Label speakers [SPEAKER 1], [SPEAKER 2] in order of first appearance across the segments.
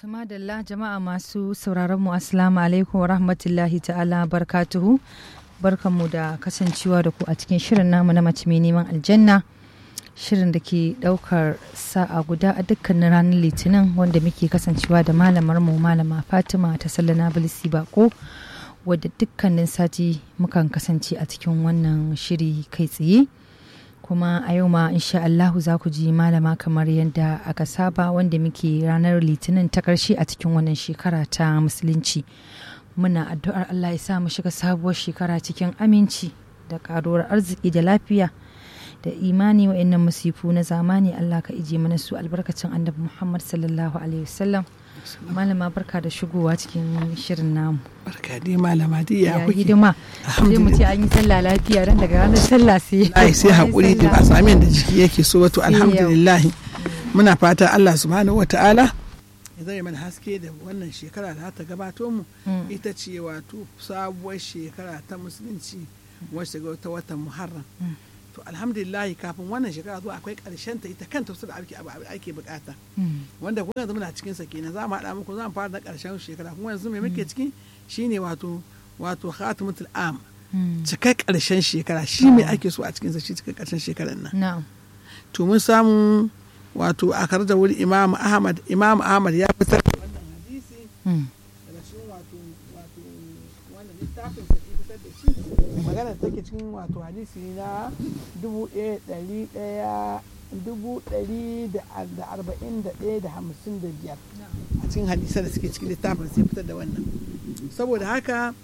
[SPEAKER 1] Tumadalla jama'a masu sauraron mu assalamu alaikum wa rahmatullahi ta'ala barkatuhu barkanmu da kasancewa da ku a cikin shirin namu na mace mai neman aljanna shirin da ke daukar sa'a guda a dukkanin ranar litinin wanda muke kasancewa da malamar mu malama fatima ta sallana bilisi bako wadda dukkanin sati mukan kasance a cikin wannan shiri kai tsaye kuma a yau ma insha Allahu za ku ji malama kamar yadda aka saba wanda muke ranar litinin ta karshe a cikin wannan shekara ta musulunci muna addu'ar Allah ya sa mu shiga sabuwar shekara cikin aminci da karuwar arziki da lafiya da imani wa'annan musifu na zamani Allah ka ije mana su albarkacin annabi Muhammad sallallahu alaihi wasallam malama barka da shigowa cikin shirin namu
[SPEAKER 2] barka dai malama dai ya kuke
[SPEAKER 1] hidima sai mu ce an yi sallah lafiya ran daga ranar sallah sai
[SPEAKER 2] ai sai hakuri da ba sami da jiki yake so wato alhamdulillah muna fata Allah subhanahu wataala ya zai mana haske da wannan shekara da ta gabato mu ita ce wato sabuwar shekara ta musulunci wacce ga ta watan muharram to alhamdulillah kafin wannan shekara zuwa akwai karshen ta ita kanta wasu da ake ake bukata wanda kuma yanzu muna cikin sa kenan za mu haɗa muku za mu fara da karshen shekara kuma yanzu me muke ciki shine wato wato khatimatul am cika karshen shekara shi me ake so a cikin sa shi cika karshen shekarar nan to mun samu wato a da wuri imam ahmad imam ahmad ya fitar da wannan hadisi daga cikin wato wato wannan littafin sa fitar da shi magana take cikin wato hadisi na dubu ɗaya ɗari ɗaya dubu ɗari da arba'in da ɗaya da hamsin da biyar a cikin hadisa da suke cikin littafin sai fitar da wannan saboda haka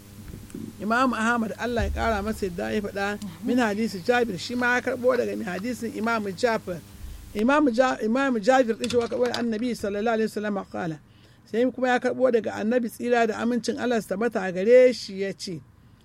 [SPEAKER 2] imam ahmad allah ya kara masa yadda ya faɗa min hadisi jabir shi ma ya karɓo daga min hadisin imam jafar imam jabir ɗin shi wa karɓo da annabi sallallahu alaihi wasallam kala sai kuma ya karɓo daga annabi tsira da amincin allah su tabbata a gare shi ya ce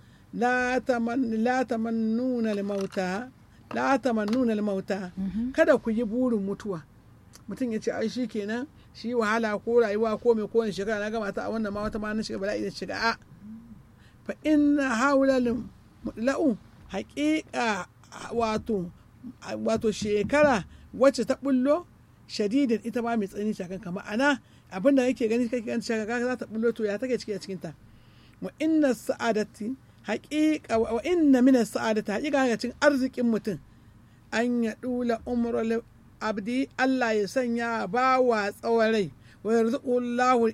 [SPEAKER 2] la tamannuna al-mauta la tamannuna al-mauta kada ku yi burin mutuwa mutum ya ce ai shi kenan shi wahala ko rayuwa ko mai kowane shekara na gama ta a wannan ma wata ma na shiga bala'i da shiga a fa inna haulalin mutla'u haƙiƙa wato wato shekara wacce ta bullo shadidin ita ma mai tsanani shakan kama ana abin da yake gani kake gani shekara za ta bullo to ya take ciki a cikin ta wa inna sa'adati haƙiƙa wa inna min sa'adati haƙiƙa ga cikin arzikin mutum an ya dula umrul abdi Allah ya sanya ba wa tsawon rai wa yarzuqullahu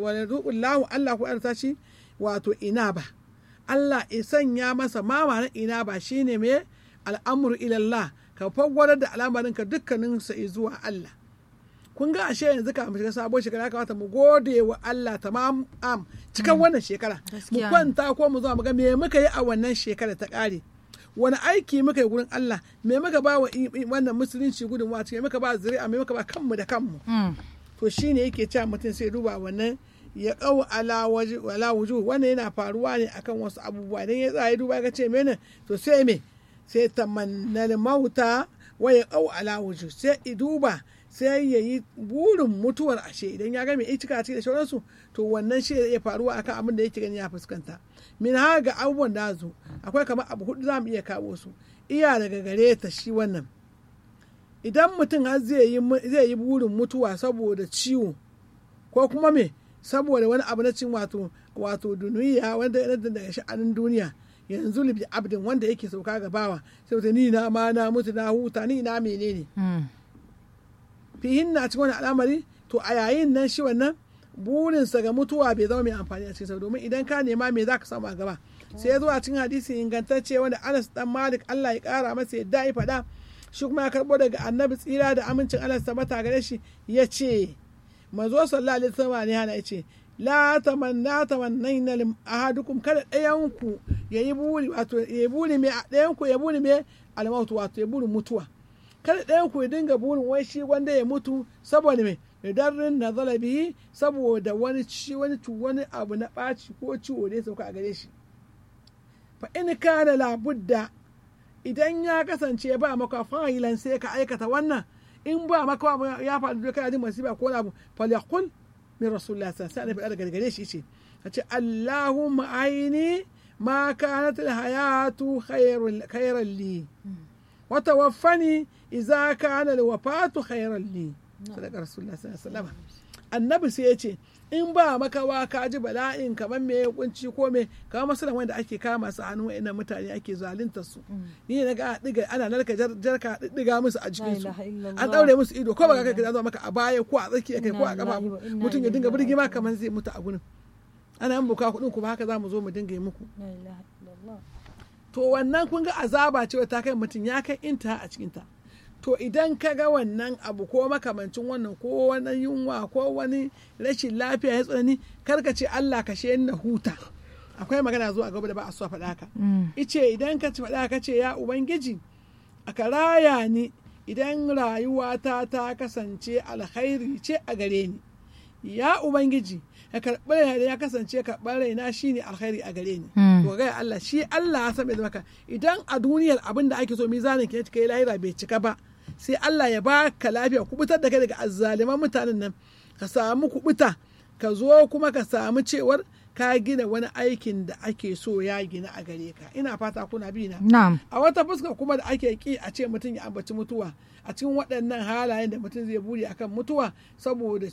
[SPEAKER 2] Allah ku arta shi wato ina ba Allah ya sanya masa mama na ina ba shine me al'amru ilallah ka fagwarar da al'amarin ka dukkanin sa zuwa Allah kun ga ashe yanzu ka mu shiga sabon shekara kamata mu gode wa Allah tamam am cikan wannan shekara mu kwanta ko mu zo mu ga me muka yi a wannan shekara ta kare wani aiki muka yi gurin Allah me muka ba wa wannan musulunci gudunmawa cikin muka ba zuri'a me muka ba kanmu da kanmu to shine yake cewa mutum sai duba wannan ya kawo ala waje wala wuju wannan yana faruwa ne akan wasu abubuwa idan ya tsaya duba ga ce mene to sai me sai tamannal mauta wa ya kawo ala wuju sai i duba sai ya yi burin mutuwar ashe idan ya ga mai cika da sauransu to wannan shi ya faruwa akan abin da yake gani ya fuskanta min ha ga abubuwan da zo akwai kamar abu hudu za mu iya kawo su iya daga gare ta shi wannan idan mutum har zai yi burin mutuwa saboda ciwo ko kuma me saboda wani abu na cin wato wato duniya wanda ya daga sha'anin duniya yanzu libi abdin wanda yake sauka ga bawa sai ni na ma na mutu na huta ni na menene fihin na cikin wani al'amari to a yayin nan shi wannan burinsa ga mutuwa bai zama mai amfani a cikin sa domin idan ka nema me za ka samu a gaba sai ya zo a cikin hadisi ingantacce wanda Anas dan Malik Allah ya kara masa yadda ya faɗa shi kuma ya karbo daga annabi tsira da amincin Allah ta mata gare shi ya ce manzo sallallahu alaihi wasallam ne hana ya ce la tamanna tamannaina lim ahadukum kada ɗayan ku yayi buri wato yayi buri me ɗayan ku ya buri me almautu wato ya buri mutuwa kada ɗayan ku ya dinga burin wai shi wanda ya mutu saboda me darrin na bihi saboda wani ci wani wani abu na ɓaci ko ciwo da ya sauka a gare shi fa in kana labudda idan ya kasance ba maka fa'ilan sai ka aikata wannan in ba maka ya faɗi da kana jin masifa ko abu falyakul min rasulullah sallallahu alaihi wasallam daga gare shi ce ce allahumma aini ma kanat alhayatu khayran li wa tawaffani idza kana alwafatu khayran li sadaka rasulullah sallallahu alaihi wasallam annabi sai ya ce in ba makawa ka ji bala'in kamar me ya kunci ko me kamar masu wanda ake kama su hannu wa'annan mutane ake zalunta su ni na ga diga ana narka jarka diga musu a jikin su an daure musu ido ko ba ka kai maka a baya ko a tsakiya kai ko a kafa mutum ya dinga birgima kamar zai mutu a gurin ana yin buka kuɗin kuma haka za mu zo mu dinga yi muku to wannan kun ga azaba ce ta kai mutum ya kai inta a cikinta to idan ka ga wannan abu ko makamancin wannan ko wani yunwa ko wani rashin lafiya ya tsanani karka ce Allah ka she na huta akwai magana zuwa gaba da ba a so faɗa haka ice idan ka ci faɗa ka ce ya ubangiji a raya ni idan rayuwata ta kasance alkhairi ce a gare ni ya ubangiji ya karɓi raina ya kasance karɓar raina shine alkhairi a gare ni to ga Allah shi Allah ya san maka idan a duniyar abin da ake so mizanin ke kai lahira bai cika ba sai Allah ya baka lafiya kubutar da kai daga azzaliman mutanen nan ka samu kubuta ka zo kuma ka samu cewar ka gina wani aikin da ake so ya gina a gare ka ina fata kuna bi na a wata fuska kuma da ake ki a ce mutum ya ambaci mutuwa a cikin waɗannan halayen da mutum zai buri akan mutuwa saboda